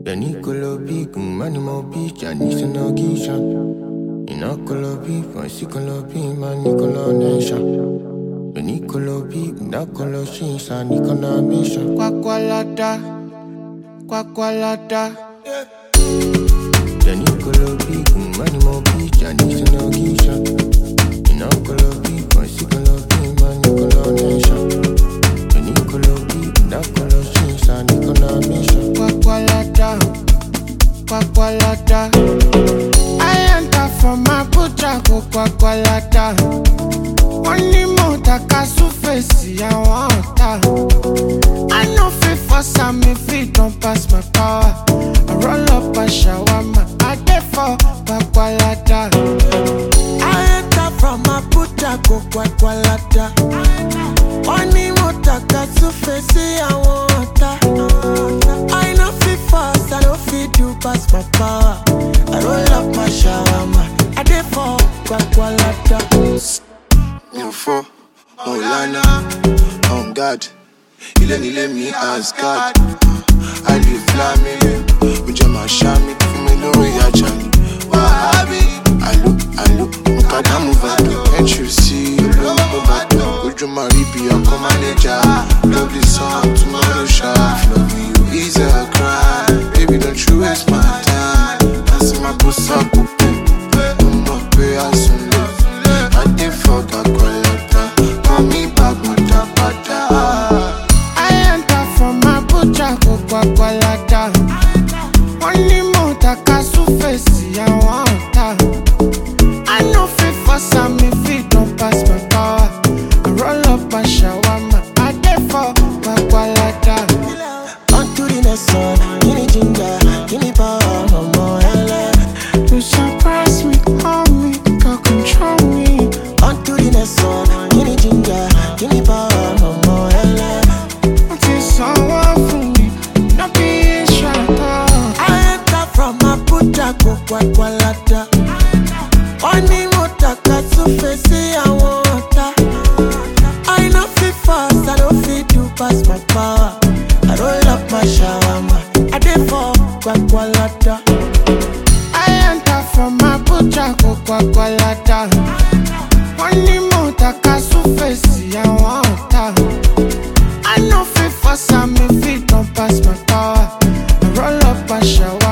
The Nicolo Peak, money more beach, I need to know Keisha. Inocolo Peak, my Sicolo Peak, my Nicola Nation. The Nicolo Peak, Nacolo Shinsa, Nicola Mission. Quacqualata, quacqualata. The Nicolo Peak, money more beach, I need to know Keisha. Inocolo Peak, my Sicolo Peak, my Nicola Nation. The Nicolo Peak, Nacolo Shinsa, Nicola Mission. Quacqualata, quacqualata. I enter from Abuja, go quacqualata. Wọ́n ní mo taka súfèsì àwọn ọ̀tá. I no fit force am if it don pass my power. I roll up a shawarma, I dey for quacqualata. I enter from Abuja, go quacqualata. Wọ́n ní mo taka súfèsì àwọn ọ̀tá. I no fit force, I no fit do pass my power. I roll up my shawarma, I dey for quacqualata. mi ò fọ́ wọn ò lánà on guard ilé nílé mi asgard àlè flamini ó jẹ́ màá ṣá mi fún mi lórí ajá mi wàhábì àlò àlò mukadamu vado can't you see olóńgbò bàtà ojú máa rí bí ọkọ mánéjà lovely song tomorrow ṣá love you is a crime baby don't you waste my time láti máa kó sákòókò mo mọ̀ pé a sùn lè. I dey forget Colata, mommy bag padà. I enter from Abuja, go Kwakwalada. Wọ́n ní mo taka súfèsì àwọn ọ̀tá. I no fit force am if it don pass my power. I roll up a shawarma, I dey for Kwakwalada. On to the next one. Give me ginger, give me power, ọmọ ẹlẹ. You surprise me, hold me, can control me. On to the next one. Give me ginger, give me power, ọmọ ẹlẹ. Wọ́n ti sanwó fún mi, no be ìṣàtọ̀. I enter from Abuja, go Kwakwalada. Wọ́n ní mo taka súfèsì àwọn ọ̀tá. I no fit fast, I no fit do pass my power. I roll up my shawarma, I dey for Kwakwalada. I enter from Abuja, go Kwakwalada. Wọ́n ní mo taka súfèsì àwọn ọ̀tá. I no fit force am if it don pass my power. I roll up a shower.